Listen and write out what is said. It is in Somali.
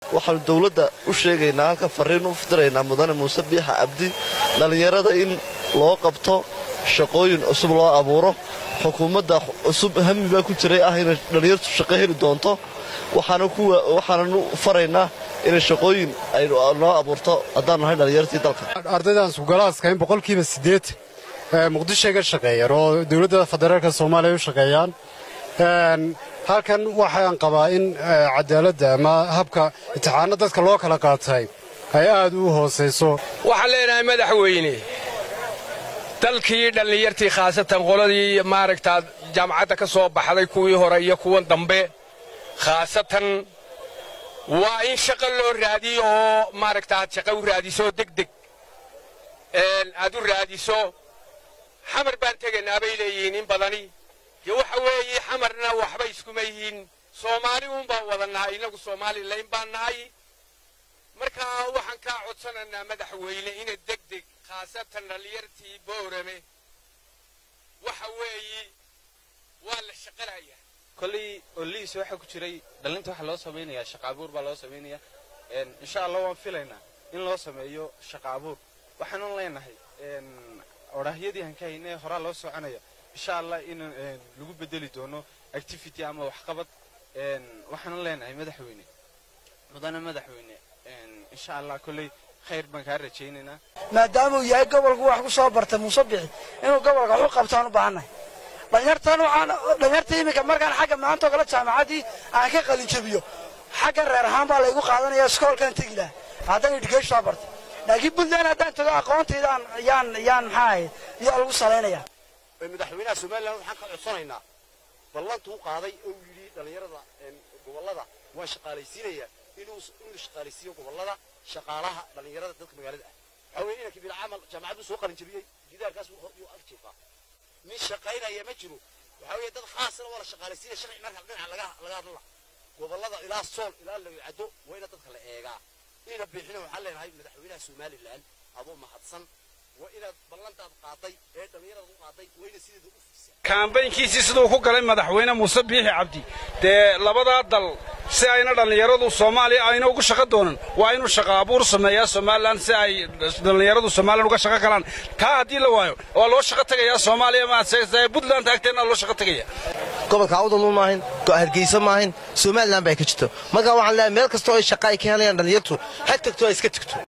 waxaanu dowladda u sheegaynaa halka farriin u fidiraynaa mudane muuse biixa cabdi dhallinyarada in loo qabto shaqooyin cusub loo abuuro xukuumadda cusub hami baa ku jiray ah inay dhallinyartu shaqo heli doonto waxaananu faraynaa inay shaqooyin ay noo abuurto haddaan nahay dhallinyartii dalka ardaydan sugalaadka in boqolkiiba siddeed muqdishoay ka shaqeeyaan oo dowladda federaalka soomaaliya u shaqeeyaan halkan waxaan qabaa in cadaaladda ama habka imtixaano dadka loo kala qaatay ay aad u hoosayso waxaan leenahay madaxweyne dalkii dhallinyartii khaasatan qoladii maaragtaa jaamacadda ka soo baxday kuwii hore iyo kuwan dambe khaasatan waa in shaqo loo raadiyo oo maaragta aad shaqo u raadiso degdeg aad u raadiso xamar baan tegaynaa bay leeyihiin in badani dee waxa weeye xamarna waxba iskuma yihiin soomaali uun baan wada nahay innagu soomalilayn baan nahay markaa waxaan kaa codsanaynaa madaxweyne ina degdeg khaasatan dhallinyartii boorame waxa weeye waa la shaqalaya kolley oliis waxaa ku jiray dhallinta waxaa loo samaynayaa shaqa abuur baa loo samaynayaa insha allah waan filaynaa in loo sameeyo shaqa abuur waxaanan leenahay odhaahyadii aan ka haynay horaa loo soconaya insha allah in lagu bedeli doono activity ama waxqabad waxaanan leenahay madaxweyne mudane madaxweyne insha allah kolley khayr baan kaa rajaynaynaa maadaamuu yahay gobolku wax ku soo bartay muuse bixi inuu gobolka wax u qabtaan u baahannahay dhalinyartan waxaan dhalinyarta iminka markaan xagga maantoo kale jaamacaddii aan ka qalinjabiyo xagga reer ahaan baa laygu qaadanaya iskoolkaan tegi laha haddaan education soo bartay laakiin puntland haddaan tago aqoontayda yaan yaan maxaa ahayd yaa lagu salaynaya madaxweynaha somalilan waxaan ka codsanaynaa ballantuu qaaday oo uu yidhi dhallinyarada gobollada waan shaqaalaysiinayaa inuu inuu shaqaalaysiiyo gobollada shaqaalaha dhallinyarada dadka magaalada ah waxaa weeye inankii bilcamal jaamacaddu soo qalinjabiyey gidaarkaas yuu ag jiifaa mid shaqaynaya ma jiro waxaa weeye dad khaasna waa la shaqaalaysiinaya sharci marka dhinaca laga laga hadla gobollada ilaa sool ilaa lawicado waa ina dadka la eegaa ina bixina waxaan leenahay madaxweynaha somalilan adoo mahadsan waa inaad ballantaad qaaday ee dhallinyarada u qaaday waa ina sideeda u fursaa kaambaynkiisii siduu ku galay madaxweyne muuse biixi cabdi dee labadaa dal si ayna dhallinyaradu soomaaliya ayna ugu shaqo doonan waa inuu shaqo abuur sameeyaa somalilan si ay dhallinyaradu somalilan uga shaqo galaan taa haddii la waayo waa loo shaqo tegayaa soomaaliya maase puntland taagteenna loo shaqo tegaya gobolka awdalmu maahin hargeysa maahin somalilan bay ka jirto marka waxaan leeyahay meel kastoo ay shaqa ay ka helayaan dhallinyartu ha tagto ha iska tagto